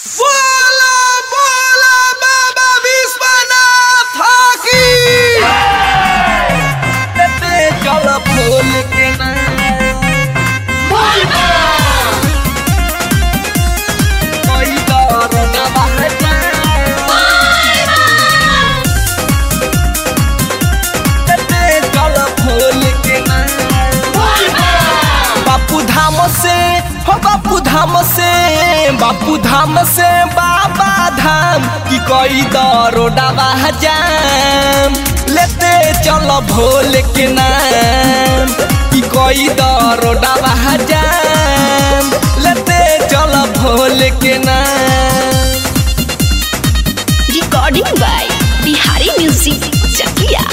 बोला बोला बाबा विश्वनाथ की चल फूल के ना कोई दौर न बहता चल फूल के ना बापू धाम से हो बापू धाम से बापू धाम से बाबा धाम की कोई दरोडा जाम लेते चलो भोले के नाम की कोई दरोडा जाम लेते चलो भोले के नाम recording by Bihari Music Chakia.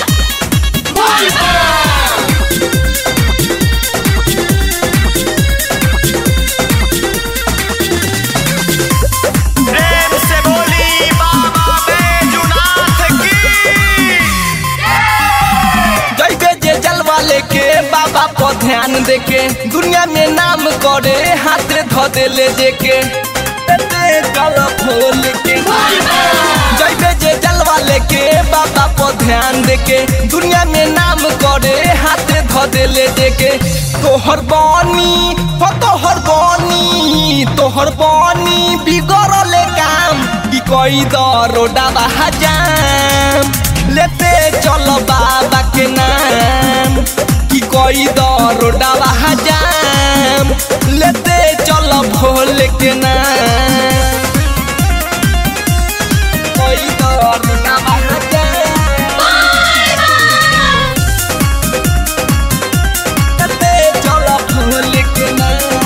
प्रेम से बोली बाबा बैजुनाथ की जैबे जे जलवा लेके बाबा पर ध्यान देके दुनिया में नाम करे हाथ धो दे ले देके एते चल फूल के जैबे जे जलवा लेके बाबा पर ध्यान देके दुनिया में नाम करे हाथ धो दे ले देके तोहर बानी हो तोहर बानी तोहर बानी बिगड़ल काम की कोई दरोडा जाम लेते चलो बाबा के नाम की कोई दरोडा जाम लेते चलो भोले के नाम कोई दरोडा जाम लेते चलो भोले के नाम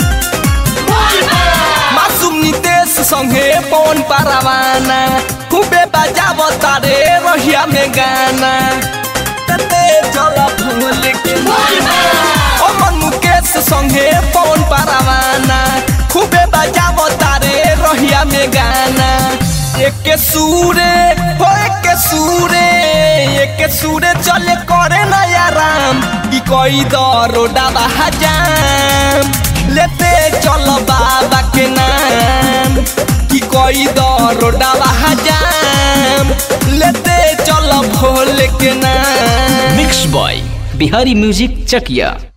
मासूम नितेश संगे पवन पारावाना खूबे बजाव तारे रहिया में गाना तते चल फूल के ओ मन मुकेश संगे पवन पारावाना खूबे बजाव तारे रहिया में गाना एक सूरे हो एक सूरे एक सूरे चले करे नया राम की कोई दरोडा जाम लेते चलो बाबा के नाम की कोई दरोडा जाम लेते चलो भोले के नाम मिक्स बॉय बिहारी म्यूजिक चकिया